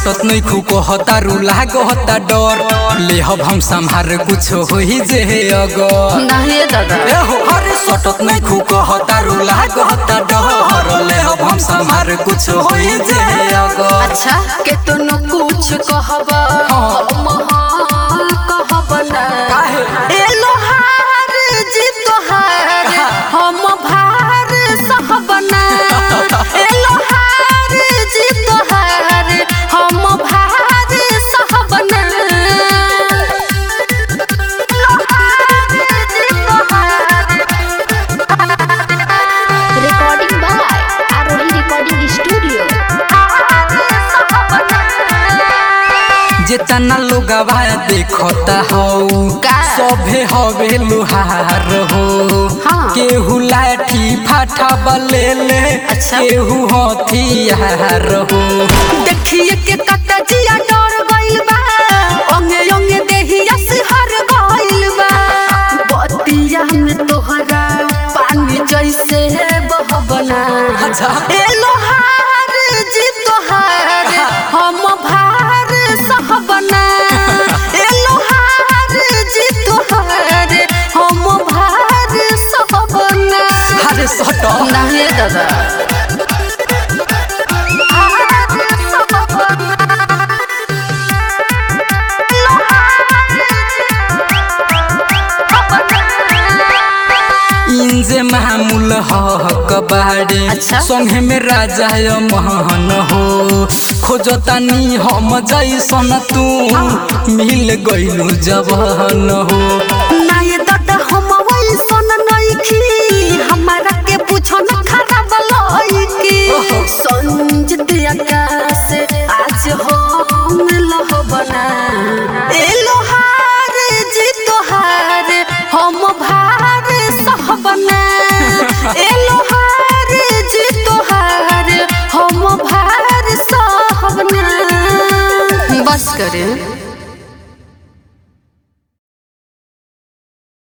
सटत नहीं खू कहता रूला कहता डर लेहब हम संभार कुछ होई जे अगर नहीं दादा ए हो अरे सटत नहीं खू कहता रूला कहता डर लेहब हम संभार कुछ होई जे अगर अच्छा के तनु कुछ कहबा हम हाँ कहब ना काहे? ए लोहार जी तोहार हम भार सहब ना ए लोहार जी तोहार हम भार सहब ना लोहार जी तोहार recording by Arori Recording Studio. जितना लोग देखता हो का? सभे हवे लोहार हो हाँ। केहू लाठी फाठा बलेले अच्छा। केहू हथियार हो देखिए के कता जिया डर गइल बा अंगे अंगे देहिया सिहर गइल बा बतिया में तोहरा पानी जैसे बहबना अच्छा। ए लोहार जी तोहार हम भार सहबना ए लोहार जी तोहार हम भार सहबना अरे सट नहीं दादा इंजे मामूल हक बाड़े अच्छा। संगे में राजा महन हो खोजतानी हम जैसन तू मिल गइलू जवान हो नाये दादा हम वैसन नइखी हमारा के पूछो न खराब लइकी संजित आकाश आज हम लहबना ए लोहार जी तोहार हम भार सहबना ए लोहार जी तोहार हम भार सहबना बस करे